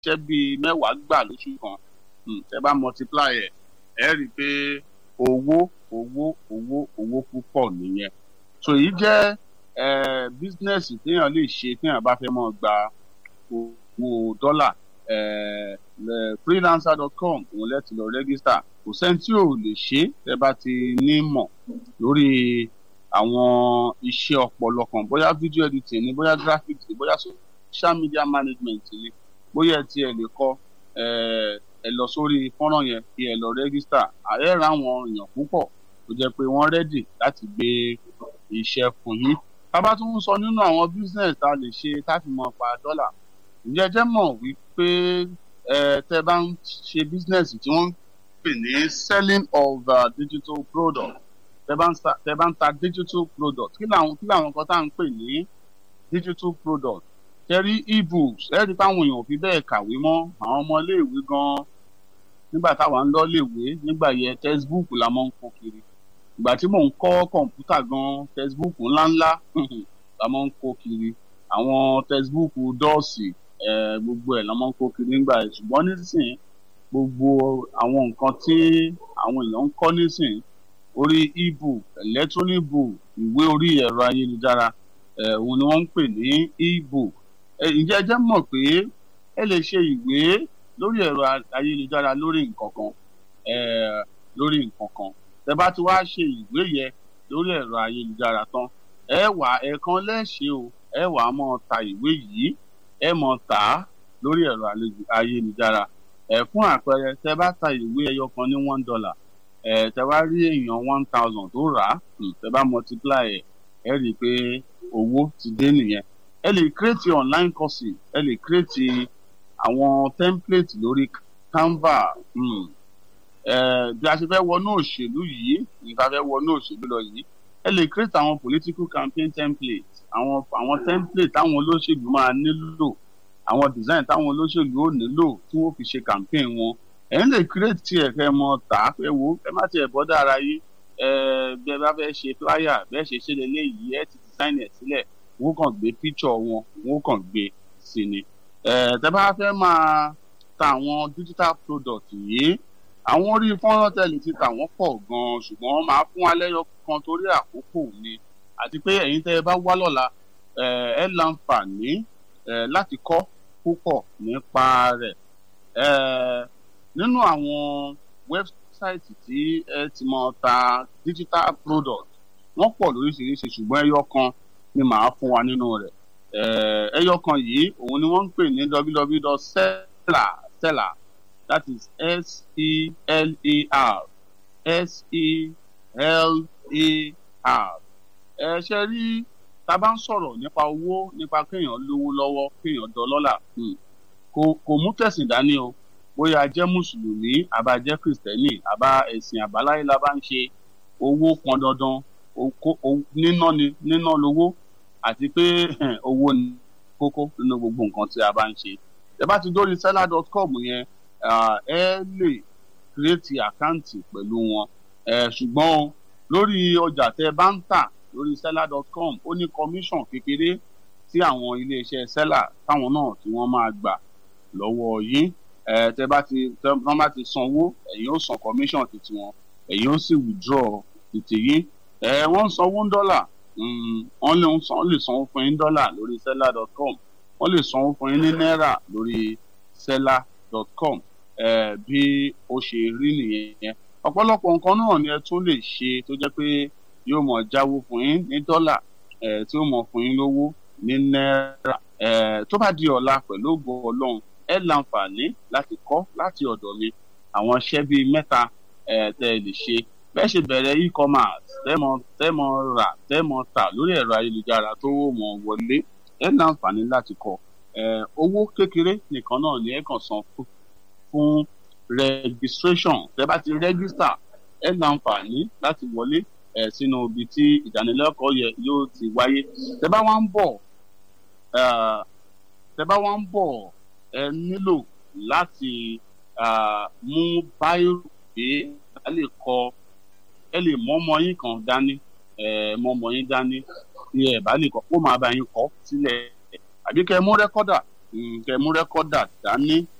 iṣẹ́ bíi mẹ́wàá gbà lóṣù kan tẹ bá multiply ẹ̀ ẹ rí i pé owó owó owó owó púpọ̀ nìyẹn so èyí jẹ́ bísínẹ́sì téèyàn lè ṣe téèyàn bá fẹ́ mọ́ gba owó dọ́là freelancer.com òun lẹ́tì lọ rẹ́gísítà kò sẹ́ni tí ò lè ṣe tẹ́ bá ti ní mọ̀ lórí àwọn iṣẹ́ ọpọlọ kan bóyá video editing ni bóyá graphics ni bóyá social media management ni bóyá ẹ tiẹ̀ lè kọ́ ẹ lọ sórí fọ́nrán yẹn kí ẹ lọ rẹ́gísítà ààrẹ ra àwọn èèyàn púpọ̀ tó jẹ́ pé wọ́n rẹ́dì láti gbé iṣẹ́ fún yín tábà tún ń sọ nínú àwọn business tá a lè ṣe táfi mọ pa dọ́là ǹjẹ́ jẹ́ mọ̀ wípé tẹ́ bá ń ṣe business tí wọ́n ń pè ní selling of uh, digital product tẹ́ bá ń ta digital product kí làwọn kí làwọn kan tá à ń pè ní digital product tẹ́rí ebooks ẹ̀rí táwọn èèyàn fi bẹ́ẹ̀ kàwé mọ́ àwọn ọmọ iléèwé gan-an nígbà táwa ń lọ léèwé nígbà yẹn textbook la máa ń kó kiri ìgbà tí mò ń kọ́ kọ̀ǹpútà gan-an textbook ńláńlá la máa ń kó kiri àwọn textbook dọ́ọ̀sì gbogbo ẹ̀ la máa ń kó kiri nígbà yẹn ṣùgbọ́n nísìnyí gbogbo àwọn nǹkan tí àwọn èèyàn ń kọ́ nísìnyí orí ebook electronic book ìwé orí ẹ̀rọ ayélujára òun ni wọ́n ń pè ní ebook ǹjẹ́ ẹ jẹ́ mọ̀ pé ẹ lè ṣe ìwé lórí ẹ̀rọ ayélujára lórí nǹkan kan lórí nǹkan kan tẹ́ bá ti wá ṣe ìwé yẹn lórí ẹ̀rọ ayélujára tán ẹ wà ẹ̀ẹ̀kan lẹ́ṣẹ̀ o ẹ wà á mọ̀ ta ìwé yìí ẹ mọ̀ tà á lórí ẹ̀rọ ayélujára ẹ fún àpẹẹrẹ tẹ́ bá ta ìwé ẹyọ kan ní one dollar ẹ tẹ́ bá rí èèyàn one thousand tó rà á tẹ́ bá multiply ẹ ẹ rí i pé owó ti dé nìyẹn ẹ lè create online courses ẹ lè create àwọn template lórí canva mm. eh, bí a ṣe fẹ́ wọnú òṣèlú yìí nípa fẹ́ wọnú òṣèlú lọ yìí ẹ lè create àwọn political campaign template àwọn àwọn template táwọn olóṣèlú máa nílò àwọn design táwọn olóṣèlú ò nílò tí wọ́n fi ṣe campaign wọn ẹ ń lè create tiẹ̀ kẹ́ mọ tà á fẹ́ wo ẹ má tiẹ̀ bọ́ dára yìí bí ẹ bá fẹ́ ṣe flyer bẹ́ẹ̀ ṣe ṣe lélẹ́yìí ẹ ti design ẹ̀ sílẹ̀ wọ́n kàn gbé picture wọn wọ́n kàn gbé sí ni. tẹ́ bá fẹ́ máa ta àwọn digital product yìí àwọn orí fọ́nrán tẹ̀lé ti tà wọ́n pọ̀ gan-an ṣùgbọ́n máa fún alẹ́yọ kan torí àkókò ni àti pé ẹ̀yin tẹ́ ẹ bá wá lọ́la ẹ láǹfààní láti kọ́ púpọ̀ nípa rẹ̀ nínú àwọn wẹ́bsáìtì tí ẹ ti máa ta digital product wọ́n pọ̀ lóríṣiríṣi ṣùgbọ́n ẹyọ kan ni màá fún wa nínú rẹ̀ ẹyọ kan yìí òun ni wọ́n ń pè ní www.seller seller that is s-e-l-e-r s-e-l-e-r ẹ ṣe rí tá a bá ń sọ̀rọ̀ nípa owó nípa kéèyàn lówó lọ́wọ́ kéèyàn dọlọ́là kò mú tẹ̀sìn dání o bóyá jẹ́ mùsùlùmí àbá jẹ́ kìrìsìtẹ́nì àbá ẹ̀sìn àbáláyé la bá ń ṣe owó pọn dandan níná ni níná lówó àti pé owó ni kókó nínú gbogbo nǹkan tí a bá ń ṣe ẹ bá ti dórí seller.com yẹn ẹ lè kírètì àkáǹtì pẹ̀lú wọn ṣùgbọ́n lórí ọjà tẹ bá ń tà lórí seller.com ó ní commission kékeré tí àwọn iléeṣẹ́ seller táwọn náà tí wọ́n máa gbà lọ́wọ́ yín tẹ bá ti tẹ wọ́n bá ti sanwó ẹ̀yin ó san commission títí wọn ẹ̀yin ó sì withdraw títí yín ẹ wọ́n ń sanwó ń dọ́là wọ́n lè wọ́n lè sanwó fún yín dọ́là lórí seller.com wọ́n lè sanwó fún yín ní náírà lórí seller.com bí ó ṣe rí nìyẹn ọ̀pọ̀lọpọ̀ nǹkan náà ni ẹ tún lè ṣe tó jẹ́ pé yóò mọ̀ jáwó fún yín ní dọ́là tí ó mọ̀ fún yín lówó ní náírà tó bá di ọ̀la pẹ̀lú ògo ọlọ́run ẹ láǹfààní láti kọ́ láti ọ̀dọ̀ mi àwọn iṣẹ́ bíi mẹ́ta tẹ́ ẹ lè ṣe bẹ́ẹ̀ ṣe bẹ̀rẹ̀ e-commerce tẹ́mọ̀ tẹ́mọ̀ rà tẹ́mọ̀ tà lórí ẹ̀rọ ayélujára tó mọ̀ wọlé ẹ láǹfààní láti kọ́ owó kékeré nìkan náà ni ẹ kàn san fún registration tẹ́ bá ti register ẹ láǹfààní láti wọlé ẹ sínú ibi tí ìdánilẹ́kọ̀ọ́ yẹ yóò ti wáyé tẹ́ bá wá ń bọ̀ tẹ́ bá wá ń bọ̀ ẹ nílò láti mú báírò pé a lè kọ ẹ lè mọ ọmọ yín kan dání ẹ mọ ọmọ yín dání tí ẹ bá lè kọ kó máa bá yín kọ sílẹ̀ àbí kẹ́ mú rẹ́kọ́dà mm, kẹ́ mú rẹ́kọ́dà dání